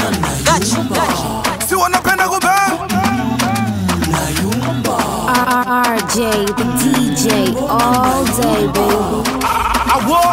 Gachi, gachi. si wanapenda kubang RJ, the DJ, all day, baby. awo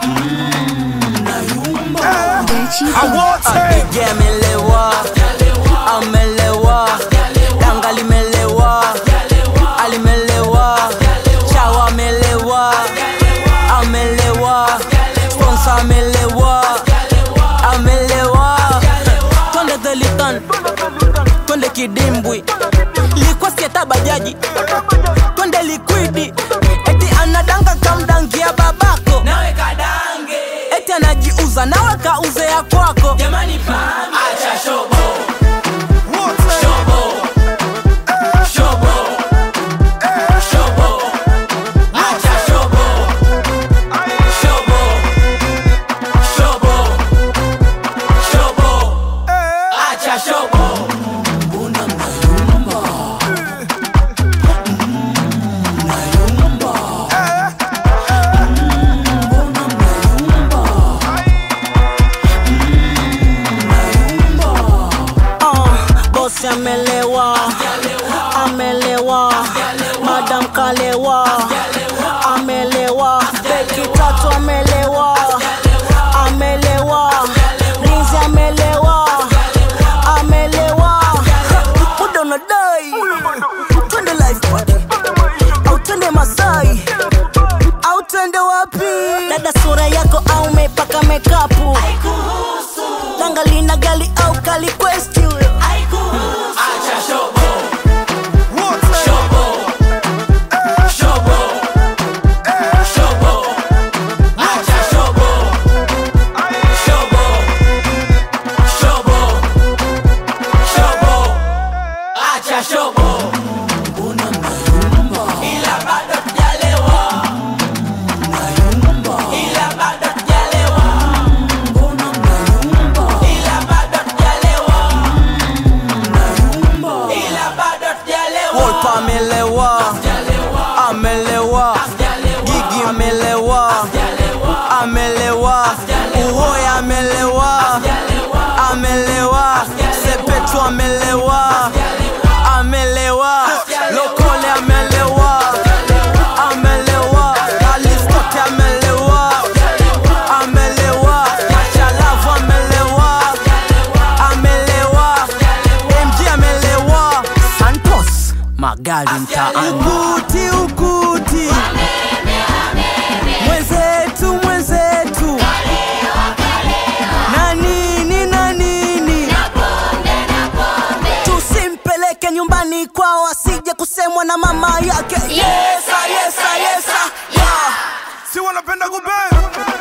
Gachi, awote DJ amelewa, amelewa, danga limelewa, alimelewa, chawa amelewa, amelewa, sponsor amelewa, amelewa. Twende Delitan, twende kidimbwi, likuwa sieta bajaji, twende likwidi, eti anadanga kamdangia babako nawe kadange, eti anajiuza nawe kauze ya kwako jamani pambe. Acha shobo, wote shobo, shobo, shobo. Acha shobo, shobo, shobo, shobo. Acha shobo. Uh, bosi amelewa, amelewa, madam kalewa, amelewa, beki tatu amelewa, amelewa, rinzi amelewa, amelewa, muda unadai, twende life party, au twende Masai, au twende wapi? Dada sura yako au umepaka mekapu Danga lina gali au kali quest huyo Acha shobo, wote shobo, shobo, shobo. Acha shobo, shobo, shobo, shobo. Acha shobo. Ila bado tujalewa. Ila bado tujalewa. Ila bado tujalewa. Ila bado tujalewa. Wolpa amelewa, amelewa, Gigi amelewa, amelewa, Uhoya amelewa, amelewa, Sepetu amelewa, amelewa, Lokole amelewa, amelewa, Alistote amelewa, amelewa, Machalavu amelewa, amelewa, MG amelewa, Santos magari mtaani, ukuti ukuti, mwenzetu mwenzetu, na nini na nini, tusimpeleke nyumbani kwao asije kusemwa na mama yake. Yesa, yesa, yesa, yeah. si wanapenda kubang